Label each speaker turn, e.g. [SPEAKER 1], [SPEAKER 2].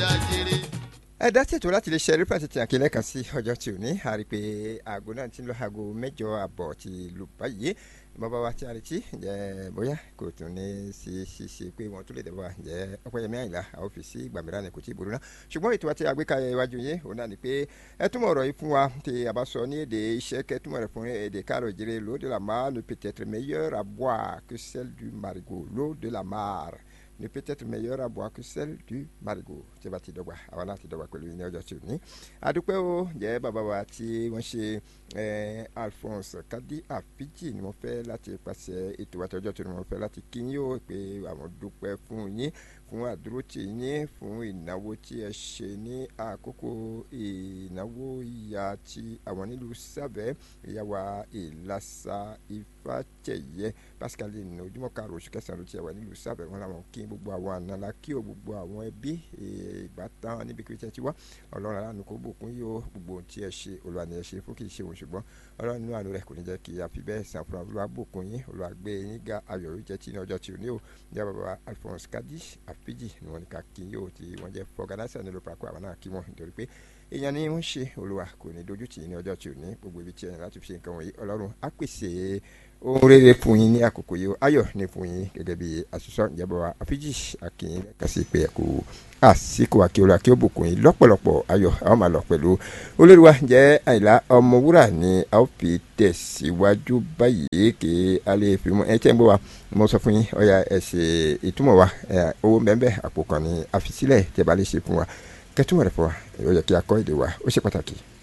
[SPEAKER 1] ajere.
[SPEAKER 2] ẹ dá sí ètò láti lè ṣe rípà tètè àkílẹ̀ kan sí ọjọ́ tí ò ní a rí i pé aago náà ti ń lọ aago mẹ́jọ àbọ̀ ti lù báyìí bàbá wa tí a retí ǹjẹ́ bóyá kò tún ní sí ṣíṣe pé wọ́n tún lè dẹ̀bọ̀ ǹjẹ́ ọpẹ́yẹmí àyìnlá àwọn ọ́fíìsì ìgbàmíràn ni kò tí ì burú náà ṣùgbọ́n ètò àti àgbékalẹ̀ iwájú yín òun náà ni pé ẹ túmọ̀ ọ̀rọ̀ yìí fún wa tí a bá sọ ní èdè iṣẹ́ kẹ́ túmọ̀ rẹ̀ fún èdè káàrọ̀ ìjẹ́rẹ́ l'eau de la mar ne peut être meilleure à boire que celle du marigot l'eau de la mar ne peut être meilleure à boire que celle du marigot tí a bá ti dọ́gba àwa náà ti dọ́gba pẹ̀lú yín ní ọjọ́ tí ò ní. àdúpẹ́ o jẹ́ bàbá wa tí wọ́n ṣe Alphonse Kadi Afiji ni wọ́n fẹ́ láti pàṣẹ ètò àti ọjọ́ tí wọ́n fẹ́ láti kí yín o pé àwọn dúpẹ́ fún yín fún àdúrótì yín fún ìnáwó tí ẹ ṣe ní àkókò ìnáwó ìyá tí àwọn nílùú sábẹ́ ìyàwó ìlàsà ìfàjẹyẹ pascaline ojúmọ́ karùn-ún oṣù kẹsàn-án ló ti wà nílùú sábẹ́ wọn làwọn kí gbogbo àwọn ànàlá kí o gbogbo àwọn ẹbí ìbátan níbi kí tí wá ọlọ́run aláàánú kó bùkún yìí o gbogbo ohun tí ẹ ṣe olúwa ni ẹ ṣe fún kì í ṣe òun ṣùgbọ́n ọlọ́run nínú àánú rẹ̀ kò ní jẹ́ kí a fi bẹ́ẹ̀ sàn fún olúwa bùkún yín olúwa gbé yín ga ayọ̀ ló jẹ́ tí ní ọjọ́ tí ò ní o ní bàbá Alphonse Kadi Afiji ni wọ́n ní ká kí yóò tí wọ́n jẹ́ fọgànásà nílò pàkó àwọn náà kí wọ́n nítorí pé èèyàn ni wọ́n ṣe olúwa kò ní dojú tì í ní ọjọ́ tí ò ní gbogbo ibi tí ẹ̀yìn láti fi ṣe nǹkan wọ̀nyí ọlọ́run á pèsè ohun rere fún yín ní àkókò yìí ayọ̀ ní fún yín gẹ́gẹ́ bí àṣìṣọ́ ìjẹ́bọ̀ wa àfíjì akínyìn kàṣí pé ẹ̀kú àsìkò àkíọ́lá kí ó bùkún yín lọ́pọ̀lọpọ̀ ayọ̀ àwọn máa lọ pẹ̀lú olóríwá jẹ́ àìlá ọmọwúrà ni a ó fi tẹ̀síwájú báyìí kí a lè fi mú ẹ tẹ́ ń bọ̀ wá mo sọ fún yín ọ̀ya ẹ̀ ṣe ìtumọ̀ wa owó bẹ́ẹ̀ àpò kan ní àfisílẹ̀ tẹ́ bá lè ṣe fún wa kẹ́tùmọ̀ rẹ̀ fún wa ó yẹ kí a kọ́ èdè wa ó ṣe pàtàkì.